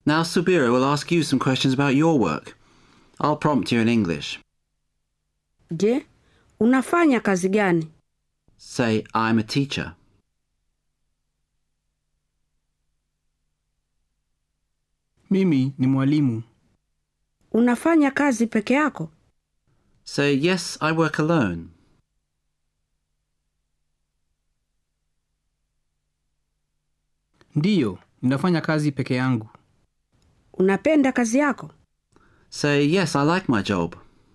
Now Subira will ask you some questions about your work. I'll prompt you in English. Je, unafanya kazi gani? Say, I'm a teacher. Mimi ni mwalimu. Unafanya kazi peke yako? Say, yes, I work alone. Ndiyo, ninafanya kazi peke yangu. Unapenda kazi yako? Say, yes, I like my job.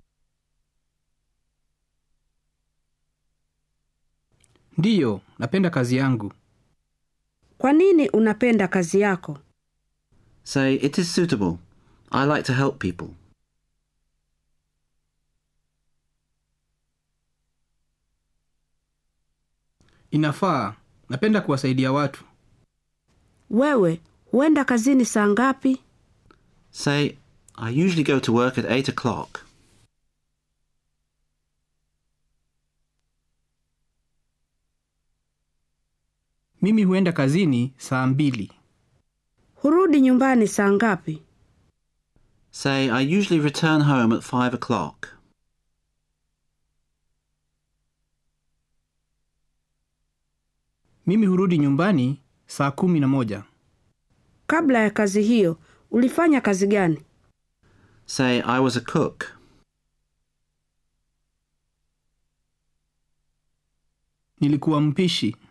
Ndiyo, napenda kazi yangu. Kwa nini unapenda kazi yako? Say, it is suitable. I like to help people. Inafaa, napenda kuwasaidia watu. Wewe huenda kazini saa ngapi? Say, I usually go to work at 8 o'clock. Mimi huenda kazini saa mbili. Hurudi nyumbani saa ngapi? Say, I usually return home at 5 o'clock. Mimi hurudi nyumbani saa kumi na moja. Kabla ya kazi hiyo ulifanya kazi gani? Say, I was a cook. Nilikuwa mpishi.